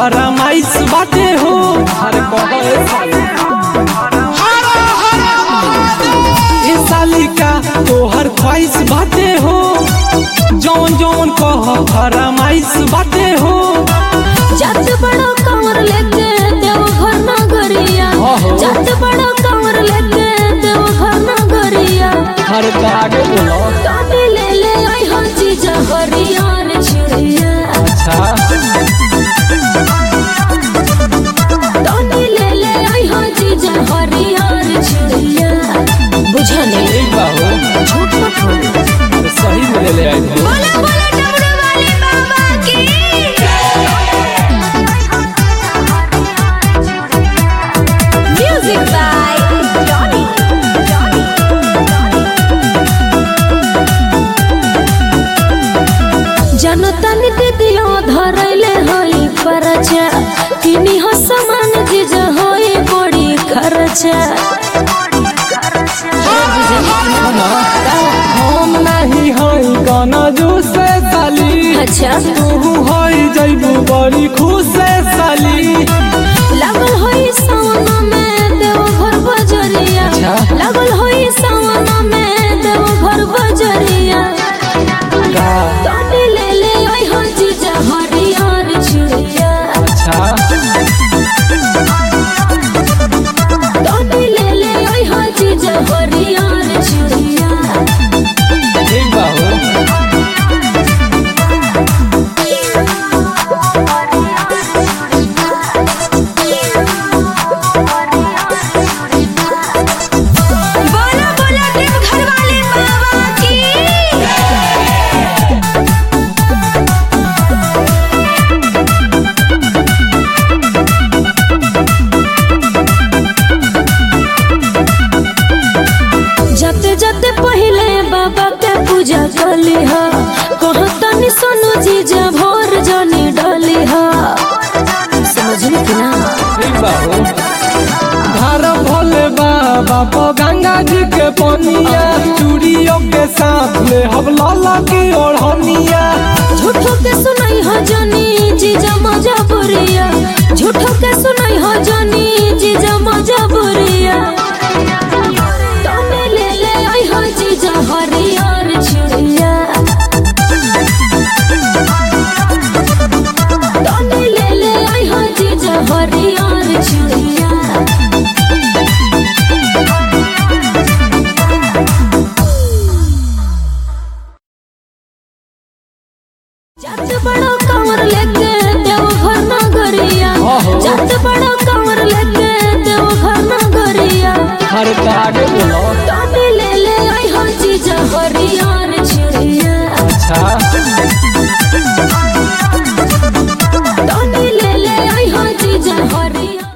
फरमाइश बाटे हो हर कहे ए साली का तोहर ख्वाहिश बाटे हो जौन जौन कह फरमाइश बाटे हो जात बड़ा कमर लेके देव घर ना गरिया आहो। जात बड़ा कमर लेके देव घर ना गरिया हर आगे बोलो काटे ले ले आई हो जीजा हरियार चिड़िया अच्छा काटे ले ले आई हो जीजा हरियार चिड़िया बुझा नहीं ठीक बा हो झूठ मत बोलो तो सही में ले ले आए थे बोला बोला डमरू वाले बाबा की म्यूजिक बाय जॉनी जनता नित्य दियो धरैले होई परचा किनी हो समान जिज होई बड़ी खर्चा हम नहीं हई गाना जो से साली अच्छा तू हई जइबू बड़ी खुश से साली लागल होई सावन में देव घर बजरिया अच्छा। लागल होई सावन में देव घर बजरिया का काटे ले ले आई हो जीजा हरियार चिड़िया अच्छा काटे ले ले आई हो जीजा हरियार चिड़िया ठीक बा हो बोला बोला देव घर वाले बाबा की जते जते पहले बाबा के पूजा कली हा कहतनी सोनू जीजा भोर जनी डली हा समझली कि ना ठीक बा हो घर भोले बाबा पर गंगा जी के पनिया चूड़ियों के साथ ले हम लाला की ओढ़निया झूठो के सुनाई हो जनी जीजा मजा बुरिया झूठो के सुनाई हो जनी जीजा मजा बुरिया तने ले ले आई हो जीजा हरियर चिड़िया तने ले ले आई हो जीजा हरियर चिड़िया जात बड़ा कमर लेके देव घर ना गरिया आहो। जात बड़ा कमर लेके देव घर ना गरिया हर आगे बोलो